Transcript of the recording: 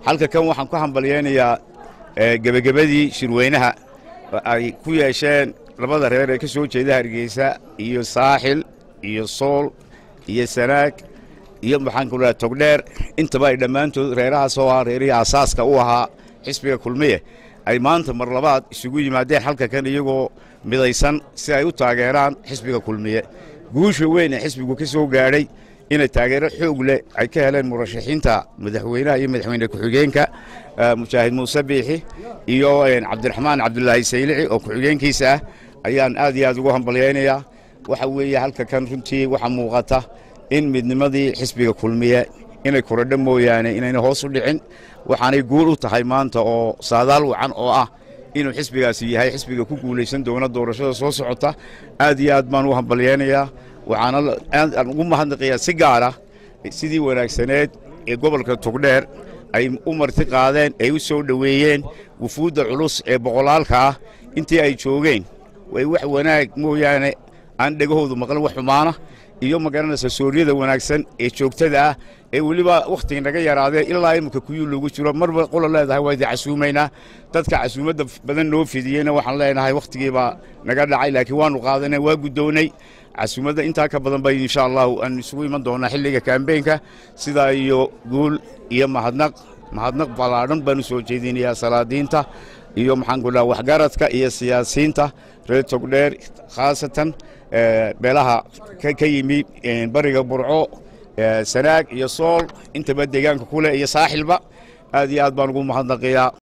halka kan waxaan ku hambalyaynayaa gebagabadii shirweynaha ay ku yeesheen labada reer ee ka soo jeeda hargeysa iyo saaxil iyo sool iyo sanaag iyo maxaanku dhaha togdheer intaba ay dhammaantood reerahaas oo ah reerihii asaaska u ahaa xisbiga kulmiye ay maanta mar labaad isugu yimaadeen halka kan iyagoo midaysan si ay u taageeraan xisbiga kulmiye guusha weyn ee xisbigu ka soo gaadhay inay taageero xoog leh ay ka heleen murashaxiinta madaxweynaha iyo madaxweyne ku-xigeenka mujaahid muuse biixi iyo cabdiraxmaan cabdulaahi saylici oo ku-xigeenkiisa ah ayaan aad iyo aad ugu hambalyaynayaa waxa weeye halka kan runtii waxaa muuqata in midnimadii xisbiga kulmiye inay korodho mooyaane inayna hoos u dhicin waxaanay guul u tahay maanta oo saadaal wacan oo ah inuu xisbigaasi yahay xisbiga ku guulaysan doona doorashada soo socota aad iyo aad baan u hambalyaynayaa waxaana aan ugu mahadnaqayaa si gaara sidii wanaagsaneed ee gobolka togdheer ay u marti qaadeen ay u soo dhoweeyeen wufuudda culus ee boqolaalka ah intii ay joogeen way wax wanaag mooyaane aan dhegahoodu maqlan wax xumaana iyo magaranaysa sooryada wanaagsan ee joogtada ah ee weliba wakhtiga naga yaraadee ilaa imika kuyuu loogu jiro marba qola leedahay waa idin casuumaynaa dadka casuumadda badan noo fidiyeyna waxaan leenahay wakhtigiibaa naga dhacay laakiin waanu qaadanay waa guddownay casuumadda intaa ka badan bay insha allahu aan isugu iman doonaa xilliga kaambeenka sidaa iyo guul iyo mahadnaq mahadnaq ballaadhan baanu soo jeedinayaa salaadiinta iyo maxaanku dhaha waxgaradka iyo siyaasiyiinta reer togdheer khaasatan beelaha ka yimi bariga burco sanaag iyo sool intaba deegaanka kule iyo saaxilba aad iyo aad baan ugu mahadnaqiyaa